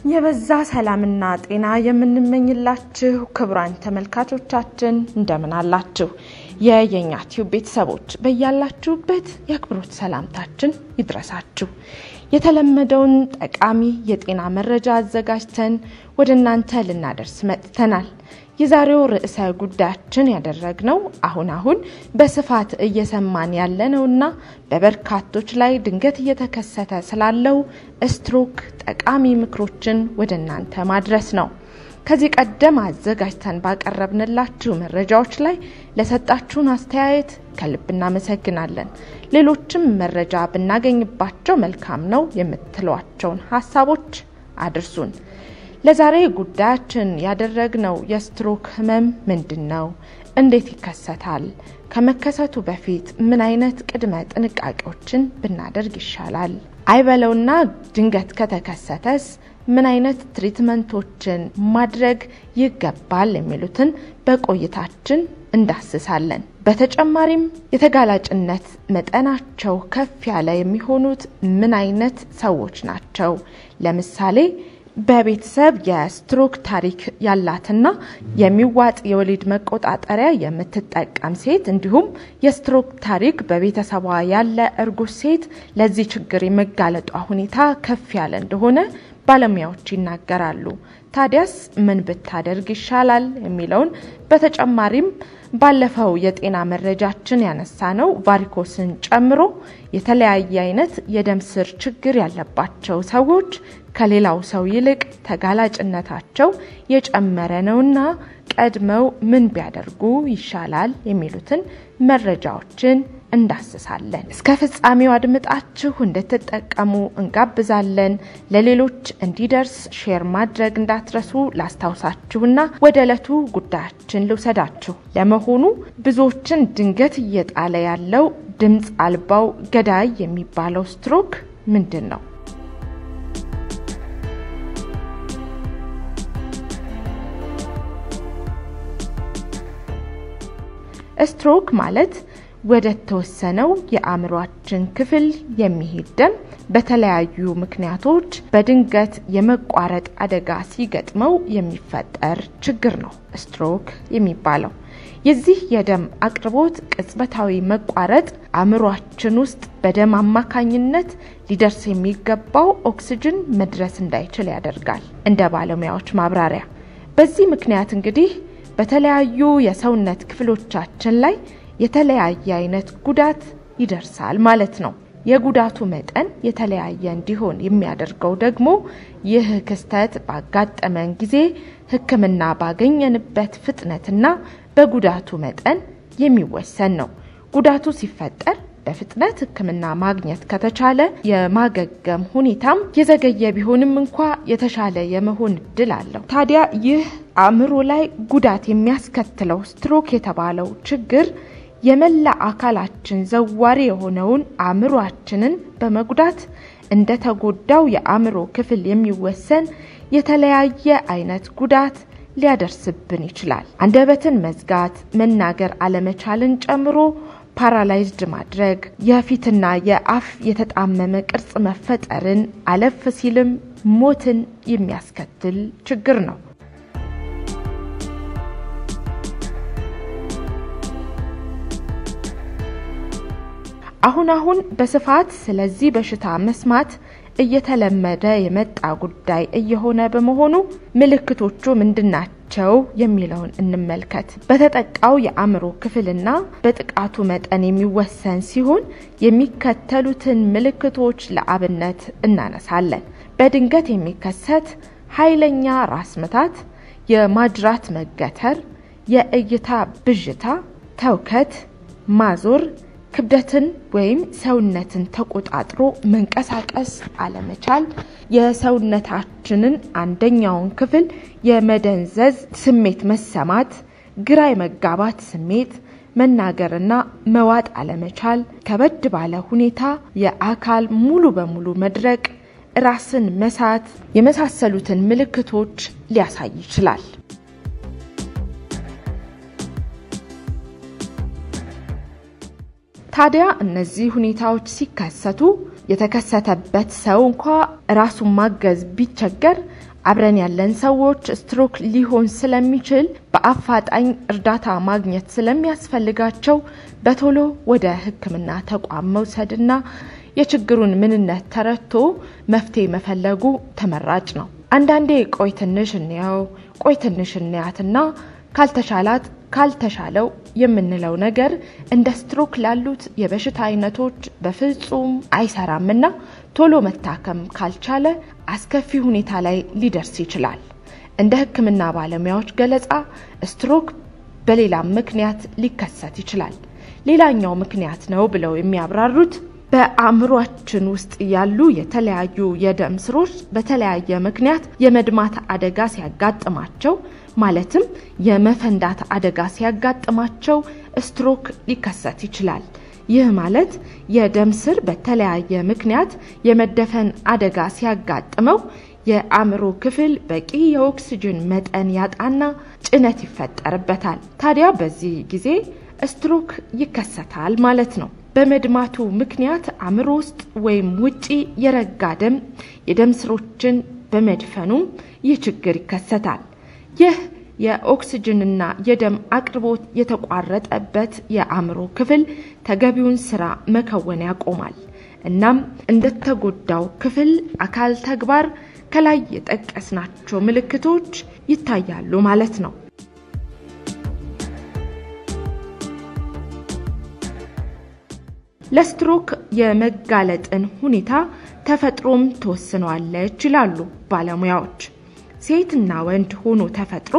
የበዛ ሰላምና ጤና የምንመኝላችሁ ክቡራን ተመልካቾቻችን እንደምን አላችሁ? የየኛ ቲዩብ ቤተሰቦች በያላችሁበት የአክብሮት ሰላምታችን ይድረሳችሁ። የተለመደውን ጠቃሚ የጤና መረጃ አዘጋጅተን ወደ እናንተ ልናደርስ መጥተናል። የዛሬው ርዕሰ ጉዳያችን ያደረግነው አሁን አሁን በስፋት እየሰማን ያለነውና በበርካቶች ላይ ድንገት እየተከሰተ ስላለው ስትሮክ ጠቃሚ ምክሮችን ወደ እናንተ ማድረስ ነው። ከዚህ ቀደም አዘጋጅተን ባቀረብንላችሁ መረጃዎች ላይ ለሰጣችሁን አስተያየት ከልብ እናመሰግናለን። ሌሎችም መረጃ ብናገኝባቸው መልካም ነው የምትሏቸውን ሀሳቦች አድርሱን። ለዛሬ ጉዳያችን ያደረግነው የስትሮክ ህመም ምንድን ነው? እንዴት ይከሰታል? ከመከሰቱ በፊት ምን አይነት ቅድመ ጥንቃቄዎችን ብናደርግ ይሻላል? አይበለውና ድንገት ከተከሰተስ ምን አይነት ትሪትመንቶችን ማድረግ ይገባል? የሚሉትን በቆይታችን እንዳስሳለን። በተጨማሪም የተጋላጭነት መጠናቸው ከፍ ያለ የሚሆኑት ምን አይነት ሰዎች ናቸው? ለምሳሌ በቤተሰብ የስትሮክ ታሪክ ያላትና የሚዋጥ የወሊድ መቆጣጠሪያ የምትጠቀም ሴት እንዲሁም የስትሮክ ታሪክ በቤተሰቧ ያለ እርጉዝ ሴት ለዚህ ችግር የመጋለጧ ሁኔታ ከፍ ያለ እንደሆነ ባለሙያዎች ይናገራሉ። ታዲያስ ምን ብታደርግ ይሻላል የሚለውን በተጨማሪም ባለፈው የጤና መረጃችን ያነሳ ነው ቫሪኮስን ጨምሮ የተለያየ አይነት የደም ስር ችግር ያለባቸው ሰዎች ከሌላው ሰው ይልቅ ተጋላጭነታቸው የጨመረ ነውና ቀድመው ምን ቢያደርጉ ይሻላል የሚሉትን መረጃዎችን እንዳስሳለን። እስከ ፍጻሜው አድምጣችሁ እንድትጠቀሙ እንጋብዛለን። ለሌሎች እንዲደርስ ሼር ማድረግ እንዳትረሱ ላስታውሳችሁና ወደ ዕለቱ ጉዳያችን ልውሰዳችሁ። ለመሆኑ ብዙዎችን ድንገት እየጣለ ያለው ድምፅ አልባው ገዳይ የሚባለው ስትሮክ ምንድን ነው? ስትሮክ ማለት ወደ ተወሰነው የአእምሯችን ክፍል የሚሄድ ደም በተለያዩ ምክንያቶች በድንገት የመቋረጥ አደጋ ሲገጥመው የሚፈጠር ችግር ነው ስትሮክ የሚባለው። የዚህ የደም አቅርቦት ቅጽበታዊ መቋረጥ አእምሯችን ውስጥ በደም አማካኝነት ሊደርስ የሚገባው ኦክስጅን መድረስ እንዳይችል ያደርጋል። እንደ ባለሙያዎች ማብራሪያ በዚህ ምክንያት እንግዲህ በተለያዩ የሰውነት ክፍሎቻችን ላይ የተለያየ አይነት ጉዳት ይደርሳል ማለት ነው። የጉዳቱ መጠን የተለያየ እንዲሆን የሚያደርገው ደግሞ ይህ ክስተት ባጋጠመን ጊዜ ሕክምና ባገኘንበት ፍጥነትና በጉዳቱ መጠን የሚወሰን ነው። ጉዳቱ ሲፈጠር በፍጥነት ሕክምና ማግኘት ከተቻለ የማገገም ሁኔታም የዘገየ ቢሆንም እንኳ የተሻለ የመሆን እድል አለው። ታዲያ ይህ አእምሮ ላይ ጉዳት የሚያስከትለው ስትሮክ የተባለው ችግር የመላ አካላችን ዘዋሪ የሆነውን አእምሯችንን በመጉዳት እንደ ተጎዳው የአእምሮ ክፍል የሚወሰን የተለያየ አይነት ጉዳት ሊያደርስብን ይችላል። አንደበትን መዝጋት፣ መናገር አለመቻልን ጨምሮ ፓራላይዝድ ማድረግ፣ የፊትና የአፍ የተጣመመ ቅርጽ መፈጠርን፣ አለፍ ሲልም ሞትን የሚያስከትል ችግር ነው። አሁን አሁን በስፋት ስለዚህ በሽታ መስማት እየተለመደ የመጣ ጉዳይ እየሆነ በመሆኑ ምልክቶቹ ምንድናቸው የሚለውን እንመልከት። በተጠቃው የአእምሮ ክፍልና በጥቃቱ መጠን የሚወሰን ሲሆን የሚከተሉትን ምልክቶች ለአብነት እናነሳለን። በድንገት የሚከሰት ኃይለኛ ራስ ምታት፣ የማጅራት መገተር፣ የእይታ ብዥታ፣ ተውከት፣ ማዞር ክብደትን ወይም ሰውነትን ተቆጣጥሮ መንቀሳቀስ አለመቻል፣ የሰውነታችንን አንደኛውን ክፍል የመደንዘዝ ስሜት መሰማት፣ ግራ የመጋባት ስሜት፣ መናገርና መዋጥ አለመቻል፣ ከበድ ባለ ሁኔታ የአካል ሙሉ በሙሉ መድረቅ፣ ራስን መሳት የመሳሰሉትን ምልክቶች ሊያሳይ ይችላል። ታዲያ እነዚህ ሁኔታዎች ሲከሰቱ የተከሰተበት ሰው እንኳ ራሱን ማገዝ ቢቸገር አብረን ያለን ሰዎች ስትሮክ ሊሆን ስለሚችል በአፋጣኝ እርዳታ ማግኘት ስለሚያስፈልጋቸው በቶሎ ወደ ሕክምና ተቋም መውሰድና የችግሩን ምንነት ተረድቶ መፍትሄ መፈለጉ ተመራጭ ነው። አንዳንዴ ቆይ ትንሽ እንየው፣ ቆይ ትንሽ እንያትና ካልተሻላት ካልተሻለው የምንለው ነገር እንደ ስትሮክ ላሉት የበሽታ አይነቶች በፍጹም አይሰራምና ቶሎ መታከም ካልቻለ አስከፊ ሁኔታ ላይ ሊደርስ ይችላል። እንደ ሕክምና ባለሙያዎች ገለጻ ስትሮክ በሌላም ምክንያት ሊከሰት ይችላል። ሌላኛው ምክንያት ነው ብለው የሚያብራሩት በአእምሯችን ውስጥ ያሉ የተለያዩ የደም ስሮች በተለያየ ምክንያት የመድማት አደጋ ሲያጋጥማቸው ማለትም የመፈንዳት አደጋ ሲያጋጥማቸው ስትሮክ ሊከሰት ይችላል። ይህ ማለት የደም ስር በተለያየ ምክንያት የመደፈን አደጋ ሲያጋጥመው የአእምሮ ክፍል በቂ የኦክስጅን መጠን ያጣና ጭነት ይፈጠርበታል። ታዲያ በዚህ ጊዜ ስትሮክ ይከሰታል ማለት ነው። በመድማቱ ምክንያት አእምሮ ውስጥ ወይም ውጪ የረጋ ደም የደም ስሮችን በመድፈኑም ይህ ችግር ይከሰታል። ይህ የኦክስጅንና የደም አቅርቦት የተቋረጠበት የአእምሮ ክፍል ተገቢውን ስራ መከወን ያቆማል። እናም እንደተጎዳው ክፍል አካል ተግባር ከላይ የጠቀስናቸው ምልክቶች ይታያሉ ማለት ነው። ለስትሮክ የመጋለጥን ሁኔታ ተፈጥሮም ትወስነዋለች ይላሉ ባለሙያዎች። ሴትና ወንድ ሆኖ ተፈጥሮ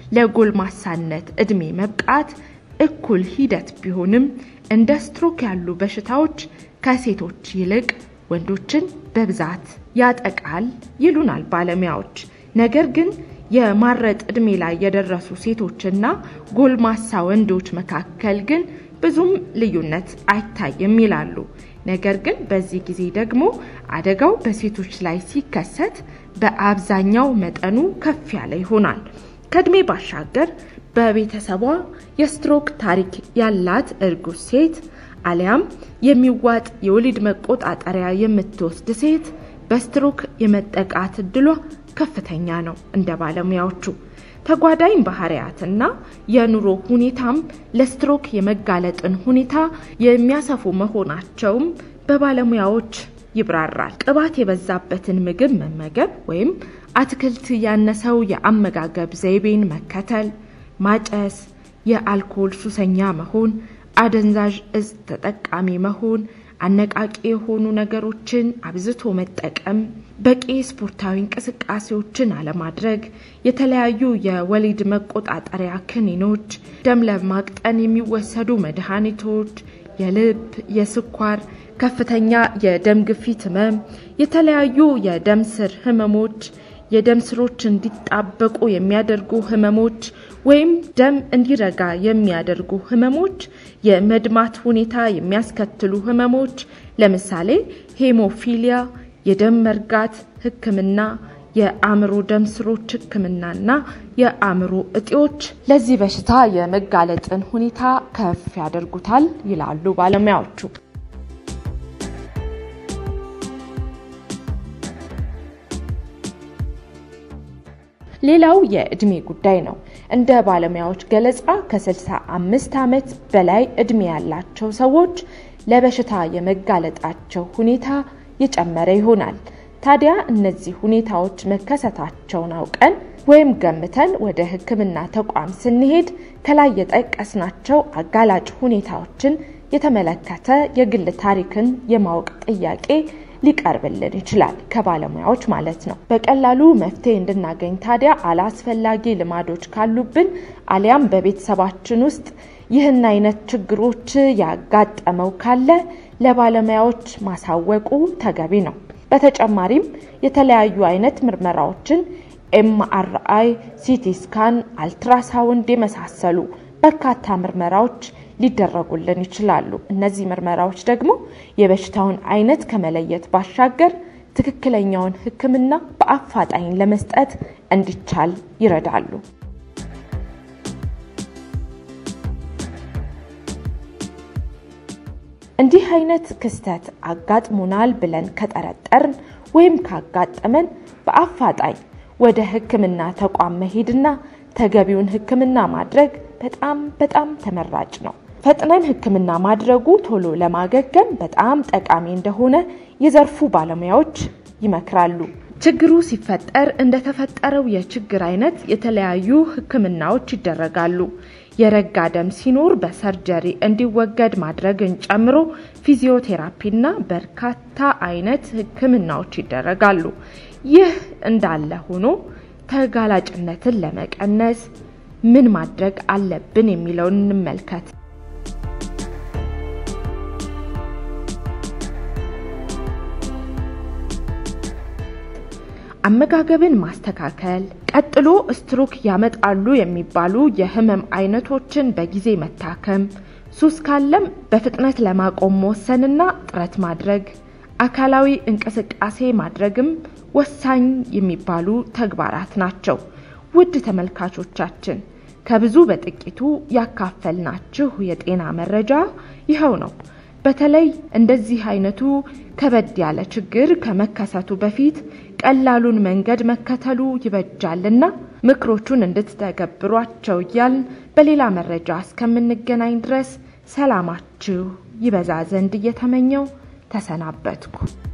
ለጎልማሳነት እድሜ መብቃት እኩል ሂደት ቢሆንም እንደ ስትሮክ ያሉ በሽታዎች ከሴቶች ይልቅ ወንዶችን በብዛት ያጠቃል ይሉናል ባለሙያዎች። ነገር ግን የማረጥ እድሜ ላይ የደረሱ ሴቶችና ጎልማሳ ወንዶች መካከል ግን ብዙም ልዩነት አይታይም ይላሉ። ነገር ግን በዚህ ጊዜ ደግሞ አደጋው በሴቶች ላይ ሲከሰት በአብዛኛው መጠኑ ከፍ ያለ ይሆናል። ከእድሜ ባሻገር በቤተሰቧ የስትሮክ ታሪክ ያላት እርጉዝ ሴት አሊያም የሚዋጥ የወሊድ መቆጣጠሪያ የምትወስድ ሴት በስትሮክ የመጠቃት እድሏ ከፍተኛ ነው። እንደ ባለሙያዎቹ ተጓዳኝ ባህሪያትና የኑሮ ሁኔታም ለስትሮክ የመጋለጥን ሁኔታ የሚያሰፉ መሆናቸውም በባለሙያዎች ይብራራል። ቅባት የበዛበትን ምግብ መመገብ ወይም አትክልት ያነሰው የአመጋገብ ዘይቤን መከተል፣ ማጨስ፣ የአልኮል ሱሰኛ መሆን፣ አደንዛዥ እጽ ተጠቃሚ መሆን፣ አነቃቂ የሆኑ ነገሮችን አብዝቶ መጠቀም፣ በቂ ስፖርታዊ እንቅስቃሴዎችን አለማድረግ፣ የተለያዩ የወሊድ መቆጣጠሪያ ክኒኖች፣ ደም ለማቅጠን የሚወሰዱ መድኃኒቶች፣ የልብ፣ የስኳር፣ ከፍተኛ የደም ግፊት ህመም፣ የተለያዩ የደም ስር ህመሞች የደም ስሮች እንዲጣበቁ የሚያደርጉ ህመሞች ወይም ደም እንዲረጋ የሚያደርጉ ህመሞች፣ የመድማት ሁኔታ የሚያስከትሉ ህመሞች ለምሳሌ ሄሞፊሊያ፣ የደም መርጋት ህክምና፣ የአእምሮ ደም ስሮች ህክምናና የአእምሮ እጢዎች ለዚህ በሽታ የመጋለጥን ሁኔታ ከፍ ያደርጉታል ይላሉ ባለሙያዎቹ። ሌላው የእድሜ ጉዳይ ነው። እንደ ባለሙያዎች ገለጻ ከ65 ዓመት በላይ እድሜ ያላቸው ሰዎች ለበሽታ የመጋለጣቸው ሁኔታ የጨመረ ይሆናል። ታዲያ እነዚህ ሁኔታዎች መከሰታቸውን አውቀን ወይም ገምተን ወደ ሕክምና ተቋም ስንሄድ ከላይ የጠቀስናቸው አጋላጭ ሁኔታዎችን የተመለከተ የግል ታሪክን የማወቅ ጥያቄ ሊቀርብልን ይችላል ከባለሙያዎች ማለት ነው። በቀላሉ መፍትሄ እንድናገኝ ታዲያ አላስፈላጊ ልማዶች ካሉብን አሊያም በቤተሰባችን ውስጥ ይህን አይነት ችግሮች ያጋጠመው ካለ ለባለሙያዎች ማሳወቁ ተገቢ ነው። በተጨማሪም የተለያዩ አይነት ምርመራዎችን ኤምአርአይ፣ ሲቲ ስካን፣ አልትራሳውንድ የመሳሰሉ በርካታ ምርመራዎች ሊደረጉልን ይችላሉ። እነዚህ ምርመራዎች ደግሞ የበሽታውን አይነት ከመለየት ባሻገር ትክክለኛውን ሕክምና በአፋጣኝ ለመስጠት እንዲቻል ይረዳሉ። እንዲህ አይነት ክስተት አጋጥሞናል ብለን ከጠረጠርን ወይም ካጋጠመን በአፋጣኝ ወደ ሕክምና ተቋም መሄድና ተገቢውን ሕክምና ማድረግ በጣም በጣም ተመራጭ ነው። ፈጥነን ሕክምና ማድረጉ ቶሎ ለማገገም በጣም ጠቃሚ እንደሆነ የዘርፉ ባለሙያዎች ይመክራሉ። ችግሩ ሲፈጠር እንደተፈጠረው የችግር አይነት የተለያዩ ሕክምናዎች ይደረጋሉ። የረጋ ደም ሲኖር በሰርጀሪ እንዲወገድ ማድረግን ጨምሮ ፊዚዮቴራፒና በርካታ አይነት ሕክምናዎች ይደረጋሉ። ይህ እንዳለ ሆኖ ተጋላጭነትን ለመቀነስ ምን ማድረግ አለብን የሚለውን እንመልከት። አመጋገብን ማስተካከል፣ ቀጥሎ ስትሮክ ያመጣሉ የሚባሉ የህመም አይነቶችን በጊዜ መታከም፣ ሱስ ካለም በፍጥነት ለማቆም መወሰንና ጥረት ማድረግ፣ አካላዊ እንቅስቃሴ ማድረግም ወሳኝ የሚባሉ ተግባራት ናቸው። ውድ ተመልካቾቻችን ከብዙ በጥቂቱ ያካፈልናችሁ የጤና መረጃ ይኸው ነው። በተለይ እንደዚህ አይነቱ ከበድ ያለ ችግር ከመከሰቱ በፊት ቀላሉን መንገድ መከተሉ ይበጃልና ምክሮቹን እንድትተገብሯቸው እያልን በሌላ መረጃ እስከምንገናኝ ድረስ ሰላማችሁ ይበዛ ዘንድ እየተመኘው ተሰናበትኩ።